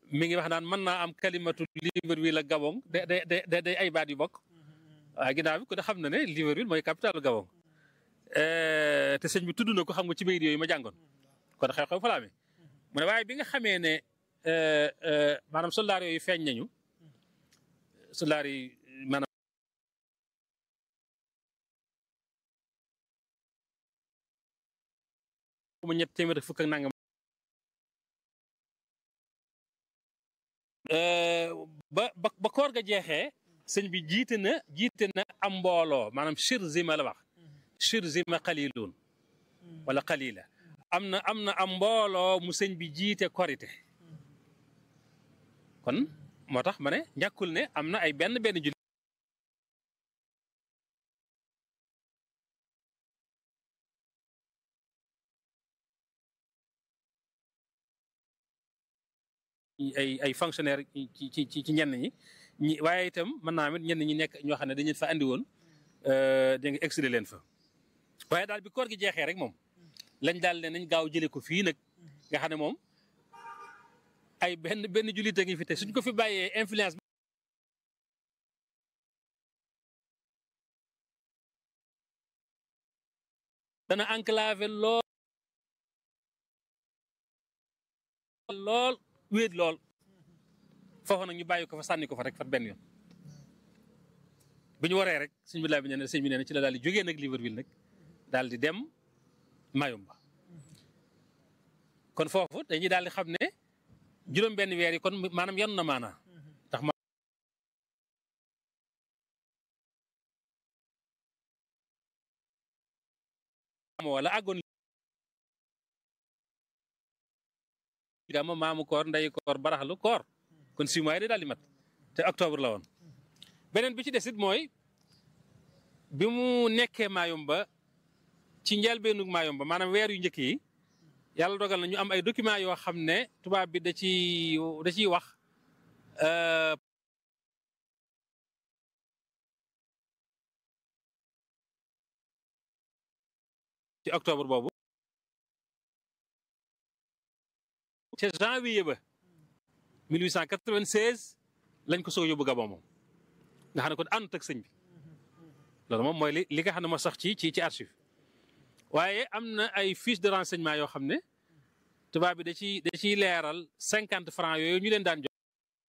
mi ngi wax naan mën naa am kalimatu Libreville ak Gabon de de de day ay baat yu bokk waaye ginnaaw bi ku ne xam na ne Libreville mooy capitale Gabon te sëñ bi tudd na ko xam nga ci bayit yooyu ma jàngoon kon xew-xew fa la amee mu ne waaye bi nga xamee ne maanaam soldaar yooyu feeñ nañu soldaar yi maanaam mu ñett téeméer fukk ak nangam ba ba ba koor ga jeexee sëñ bi jiite na jiite na am mbooloo maanaam shir zima la wax shir zima qalilun wala qalila am na am na am mbooloo mu sëñ bi jiite korite kon moo tax ma ne ñàkkul ne am na ay benn benn julli ay ay fonctionnaire ci ci ci ci ñenn ñi ñi waaye itam mën naa amit ñenn ñi nekk ñoo xam ne dañu fa andi woon da nga exilé leen fa waaye daal bi koor gi jeexee rek moom lañ daal ne nañ gaaw jëlee ko fii nag nga xam ne moom ay benn benn jullit a ngi fi te suñ ko fi bàyyee influence dana enclavé lool lool wéet lool foofu nag ñu bàyyi ko fa sànni ko fa rek fat benn yoon bi ñu waree rek sëñ bi laa bi nee na sëñ bi nee na ci la daal di jógee nag Libreville nag daal di dem Mayumba kon foofu dañuy daal di xam ne juróom benn weer yi kon maanaam yan na maanaa ndax ma wala àggoon gàmma maamu koor ndeyu koor baraxlu koor kon six mois yi day daal di mat te octobre la woon beneen bi ci desit mooy bi mu nekkee Mayumba ci njëlbeenu Mayumba maanaam weer yu njëkk yi yàlla dogal na ñu am ay documents yoo xam ne tubaab bi da ci da ciy wax ci octobre boobu ca janvier ba 1896 lañ ko soog yóbbu Gabon moom nga xam ne kon àndut ak sëñ bi loolu moom mooy li li nga xam ne moo sax ci ci ci archive waaye am na ay fiche de renseignement yoo xam ne tubaab bi da ciy da ciy leeral cinquante francs yooyu ñu leen daan jox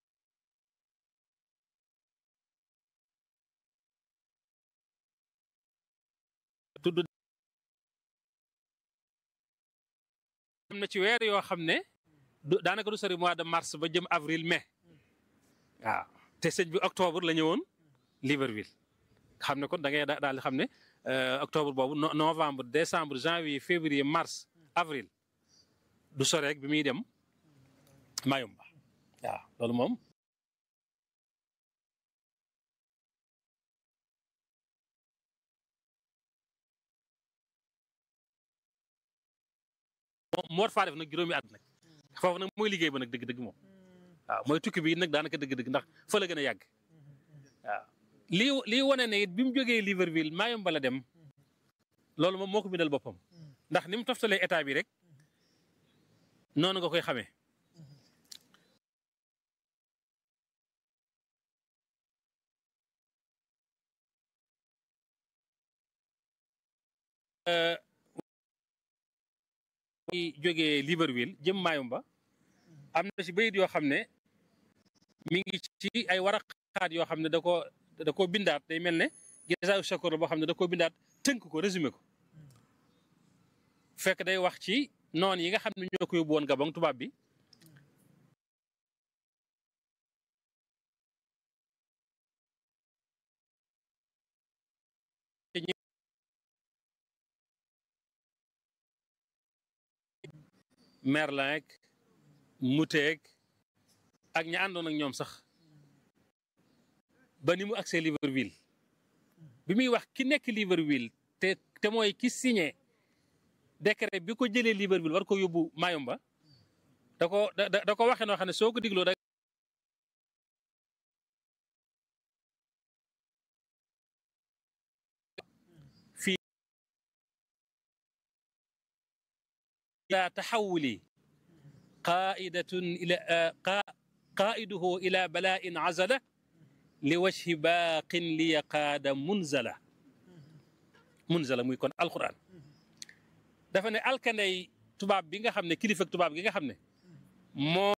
tudd am na ci weer yoo xam ne du daanaka du sori mois de mars ba jëm avril mai waaw te sëñ bi octobre la ñëwoon Libreville xam ne kon da ngay daal di xam ne octobre boobu novembre décembre janvier février mars avril du sore rek bi muy dem Mayumba waaw loolu moom moor faa def nag juróomi at nag foofu nag mooy liggéey ba nag dëgg-dëgg moom waaw mooy tukki bi nag daanaka dëgg-dëgg ndax fa la gën a yàgg waaw lii lii wane ne it bi mu jógee Libreville Mayumba la dem loolu moom moo ko bindal boppam ndax ni mu toftalee état bi rek noonu nga koy xamee jógee Libreville jëm Mayumba am na ci bayit yoo xam ne mi ngi ci ay waraqaat yoo xam ne da ko da koo bindaat day mel ne gisaaw shakur la boo xam ne da koo bindaat tënk ko résumé ko fekk day wax ci noon yi nga xam ne ñoo ko yóbbu woon Gabon tubaab bi Merlin ak Moutet ak ña àndoon ak ñoom sax ba ni mu agsee Libreville bi muy wax ki nekk Libreville te te mooy ki signé décret bi ko jëlee Libreville war ko yóbbu Mayumba da ko da da ko waxee noo xam ne soo ko digloo da fii ila taxawuli qaidatun ila qaiduhu ila bala'in azala li wajhi baaqin li yaqaada munzala munzala muy kon alquran dafa ne alkanday tubaab bi nga xam ne kilifa tubaab gi nga xam ne moo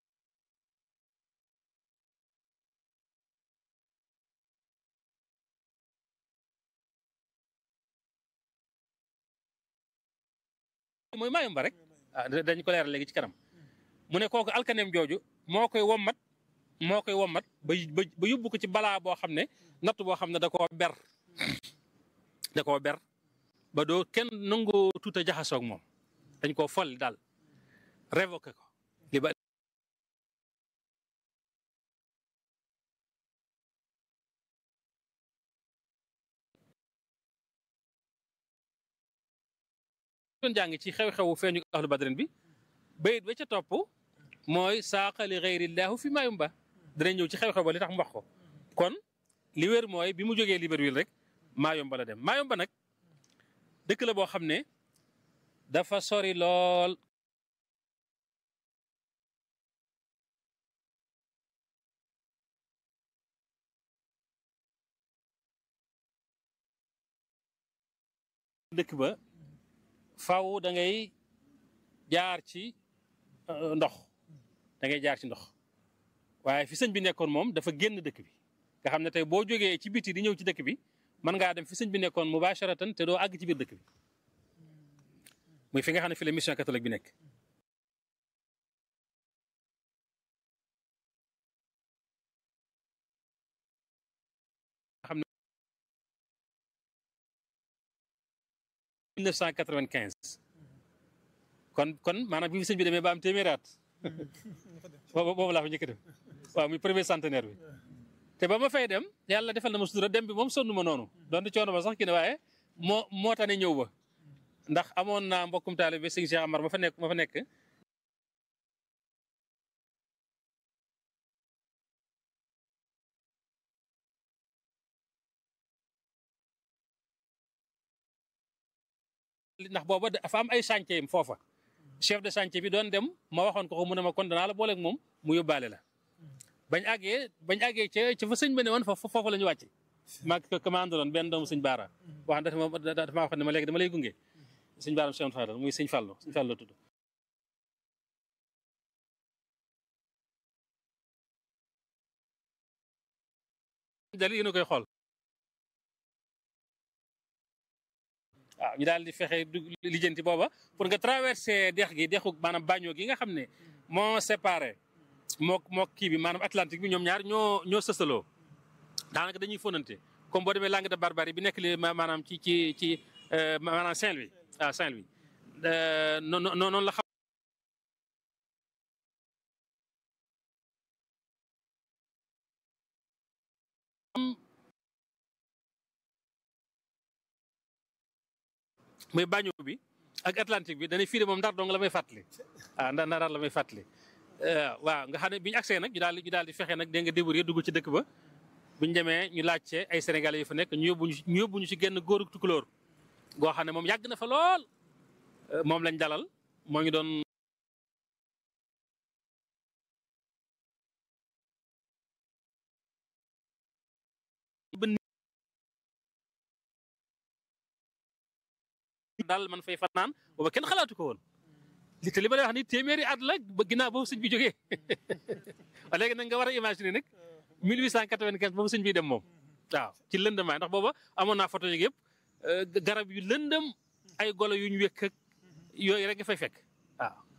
mooy maayomba rek ah dañ ko leeral léegi ci kanam mu ne kooku alkaneem jooju moo koy wommat moo koy wommat ba ba yóbbu ko ci balaa boo xam ne natt boo xam ne da koo ber da koo ber ba doo kenn nangoo tuuta jaxasoog moom dañ koo folli daal révoqué ko li ba doon jàng ci xew-xewu feeñu ahlu badrin bi bayit ba ca topp mooy saaqa li gayrillahu fi maayumba danañ ñëw ci xew-xew ba li tax mu wax ko kon li wér mooy bi mu jógee Libreville rek maayomba la dem maayomba nag dëkk la boo xam ne dafa sori lool dëkk ba faw da ngay jaar ci ndox da ngay jaar ci ndox waaye fi sëñ bi nekkoon moom dafa génn dëkk bi nga xam ne tey boo jógee ci biti di ñëw ci dëkk bi mën ngaa dem fi sëñ bi nekkoon mubasharatan te doo àgg ci biir dëkk bi muy fi nga xam ne fi la mission catholique bi nekk xam ne 1995 kon kon maanaam bi fi sëñ bi demee ba am téeméeraat boobu boobu laa fa njëkk dem waaw muy premier centenaire bi te ba ma fay dem yàlla defal na ma sutura dem bi moom sonn ma noonu doon di coono ba sax ki ne waaye moo moo tane ñëw ba ndax amoon naa mbokkum taalibe sëñ Cheikh Amar ma fa nekk ma fa nekk ndax booba dafa am ay chantier yim foofa chef de chantier bi doon dem ma waxoon ko ko mu ne ma kon danaa la booleeg moom mu yóbbaale la bañ àggee bañ àggee ca ca fa sëñ ba ne woon foofu foofu la ñu wàcc maag commande doon benn doomu sëñ baara wax dafa ma dafa maa wax ne ma léegi dama lay gunge sëñ baara Cheikh Fadal muy sëñ Fallou sëñ Fallou tudd dal yéen a koy xool waaw ñu daal di fexe lijjanti booba pour nga traversé dex gi dexu maanaam bañoo gi nga xam ne moo séparé moo moo kii bi maanaam Atlantique bi ñoom ñaar ñoo ñoo sësaloo daanaka dañuy fonante comme boo demee langue de barbarie bi nekk li maanaam ci ci ci maanaam Saint-Louis ah Saint-Louis noonu noonu la xam muy bañu bi ak Atlantique bi dañuy fii de moom ndar dong la may fàttali ah ndar ndar la may fàttali waaw nga xam ne bi ñu agsee nag ñu daal di ñu daal di fexe nag dégg nga débrouiller dugg ci dëkk ba bu ñu demee ñu laajte ay sénégalais yu fa nekk ñu yóbbu ñu yóbbu ñu ci genn góoru tukulóor goo xam ne moom yàgg na fa lool moom lañ dalal moo ngi doon. daal man fay fanaan booba kenn xalaatu ko woon li te li ma lay wax ni téeméeri at la ba ginnaaw boobu sëñ bi jógee léegi nag nga war a imaginer nag 1895 boobu sëñ bi dem moom waaw ci lëndamaay ndax booba amoon naa photo yeeg yëpp garab yu lëndëm ay golo yu ñu wékk ak yooyu rek nga fay fekk waaw